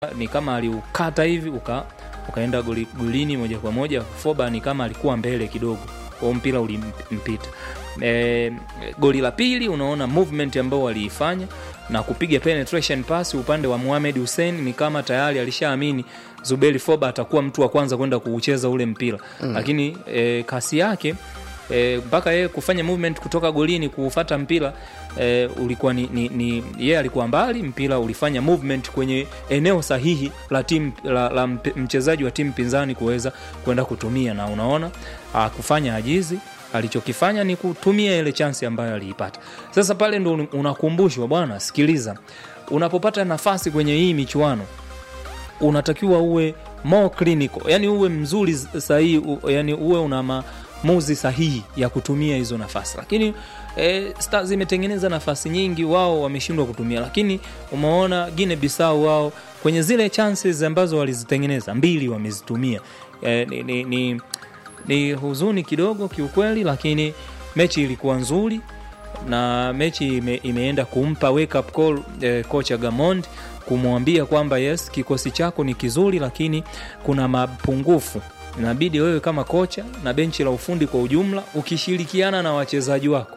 ni kama aliukata hivi uka, ukaenda goli, golini moja kwa moja. Foba ni kama alikuwa mbele kidogo, kwa mpira ulimpita. E, goli la pili unaona movement ambao waliifanya na kupiga penetration pass upande wa Mohamed Hussein, ni kama tayari alishaamini Zuberi Foba atakuwa mtu wa kwanza kwenda kuucheza ule mpira mm. Lakini e, kasi yake mpaka e, yeye kufanya movement kutoka golini kuufata mpira e, ulikuwa ni, ni, ni yeye alikuwa mbali, mpira ulifanya movement kwenye eneo sahihi la timu la, la mchezaji wa timu pinzani kuweza kwenda kutumia, na unaona kufanya ajizi alichokifanya ni kutumia ile chansi ambayo aliipata. Sasa pale ndo unakumbushwa bwana, sikiliza, unapopata nafasi kwenye hii michuano unatakiwa uwe more clinical, yani uwe mzuri sahihi, yani uwe una maamuzi sahihi ya kutumia hizo nafasi. Lakini e, Stars imetengeneza nafasi nyingi, wao wameshindwa kutumia. Lakini umeona Guinea Bissau wao kwenye zile chances ambazo walizitengeneza mbili wamezitumia. E, ni, ni, ni ni huzuni kidogo kiukweli, lakini mechi ilikuwa nzuri na mechi ime, imeenda kumpa wake up call eh, kocha Gamond kumwambia kwamba yes, kikosi chako ni kizuri, lakini kuna mapungufu. Inabidi wewe kama kocha na benchi la ufundi kwa ujumla, ukishirikiana na wachezaji wako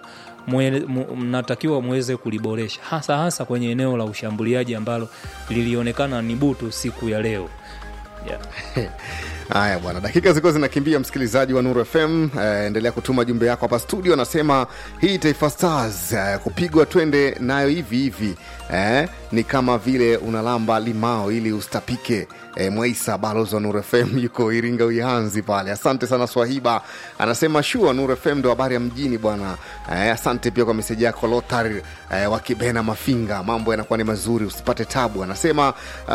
mnatakiwa muweze kuliboresha, hasa hasa kwenye eneo la ushambuliaji ambalo lilionekana ni butu siku ya leo yeah. Haya bwana, dakika zilikuwa zinakimbia, msikilizaji wa Nuru FM. Uh, endelea kutuma jumbe yako hapa studio. Anasema hii Taifa Stars uh, kupigwa twende nayo hivi hivi eh, ni kama vile unalamba limao ili ustapike. Eh, Mwaisa balozi wa Nuru FM yuko Iringa Uihanzi pale. Asante sana Swahiba, anasema shua Nuru FM ndo habari ya mjini bwana. Eh, asante pia kwa meseji yako Lotar eh, wa Kibena Mafinga, mambo yanakuwa ni mazuri, usipate tabu. Anasema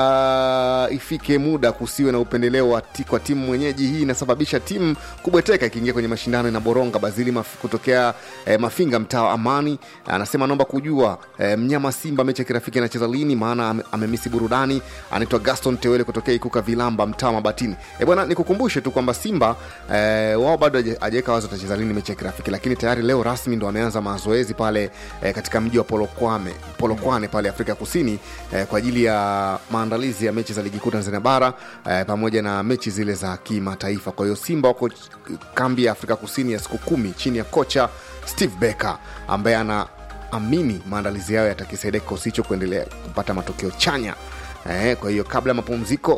uh, ifike muda kusiwe na upendeleo wa kwa timu mwenyeji. Hii inasababisha timu kubweteka ikiingia kwenye mashindano na boronga. Bazili maf, kutokea eh, Mafinga, mtaa wa Amani, anasema naomba kujua eh, mnyama Simba mechi ya kirafiki anacheza lini, maana amemisi burudani. Anaitwa Gaston Tewele kutokea Ikuka Vilamba, mtaa Mabatini. E bwana, nikukumbushe tu kwamba Simba eh, wao bado hajaweka wazo atacheza lini mechi ya kirafiki, lakini tayari leo rasmi ndo ameanza mazoezi pale eh, katika mji wa Polokwane, Polokwane pale Afrika Kusini eh, kwa ajili ya maandalizi ya mechi za ligi kuu Tanzania bara eh, pamoja na mechi zile za kimataifa. Kwa hiyo Simba wako kambi ya Afrika Kusini ya siku kumi chini ya kocha Steve Becker ambaye anaamini maandalizi yao yatakisaidia kikosi hicho kuendelea kupata matokeo chanya. Eh, kwa hiyo kabla ya mapumziko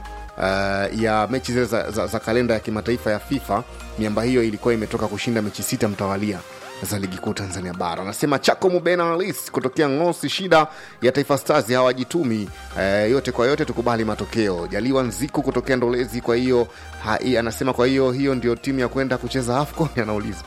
uh, ya mechi zile za, za, za kalenda ya kimataifa ya FIFA, miamba hiyo ilikuwa imetoka kushinda mechi sita mtawalia za ligi kuu Tanzania bara. Anasema Chako Mubena Alis kutokea Ngosi, shida ya Taifa Stars hawajitumi. E, yote kwa yote tukubali matokeo. Jaliwa Nziku kutokea Ndolezi, kwa hiyo anasema kwa hiyo hiyo ndio timu ya kwenda kucheza AFCON anauliza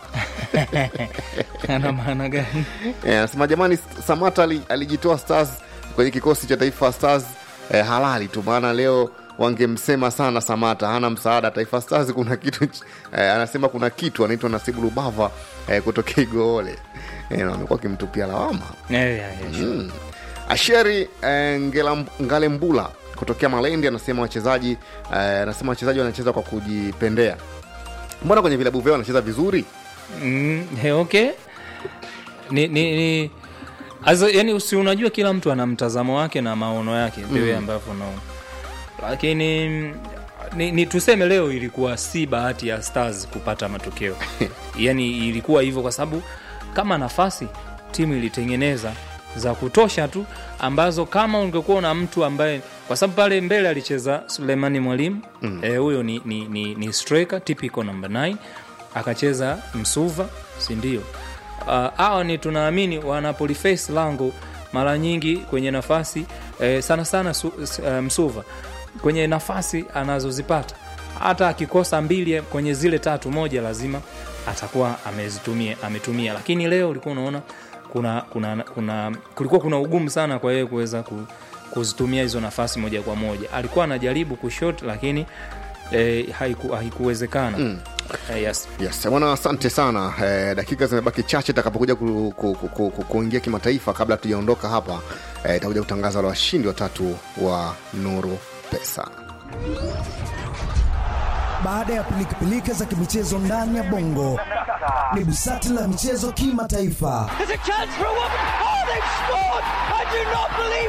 ana maana gani? E, anasema jamani, Samata alijitoa Stars kwenye kikosi cha Taifa Stars e, halali tu, maana leo wangemsema sana Samata hana msaada Taifa Stars. Kuna kitu eh, anasema kuna kitu anaitwa Nasibu Lubava eh, kutokea Igoole eh, wamekuwa akimtupia lawama yeah, yeah, yeah, sure. mm. Asheri eh, Ngalembula kutokea Malendi anasema wachezaji eh, anasema wachezaji wanacheza kwa kujipendea. Mbona kwenye vilabu vyao wanacheza vizuri? mm, hey, okay ni, ni, ni Azo, yani usi unajua kila mtu ana mtazamo wake na maono yake vile mm. ambavyo naona lakini ni, ni tuseme leo ilikuwa si bahati ya Stars kupata matokeo yani ilikuwa hivyo kwa sababu kama nafasi timu ilitengeneza za kutosha tu ambazo kama ungekuwa na mtu ambaye kwa sababu pale mbele alicheza Sulemani Mwalimu huyo mm. e, ni, ni, ni, ni striker typical number 9 akacheza Msuva si ndio? hawa uh, ni tunaamini wanapoliface lango mara nyingi kwenye nafasi eh, sana sana su, uh, Msuva kwenye nafasi anazozipata hata akikosa mbili kwenye zile tatu, moja lazima atakuwa amezitumia ametumia. Lakini leo ulikuwa unaona kuna, kuna, kuna, kulikuwa kuna ugumu sana kwa yeye kuweza kuzitumia hizo nafasi moja kwa moja. Alikuwa anajaribu kushot lakini eh, haiku, haikuwezekana mm. Uh, yes. Yes, bwana asante sana eh, dakika zimebaki chache takapokuja ku, ku, ku, ku, ku, kuingia kimataifa. Kabla tujaondoka hapa itakuja eh, kutangaza wale washindi watatu wa Nuru Pesa. Baada ya pilikapilika za kimichezo ndani ya Bongo, ni busati la michezo kimataifa.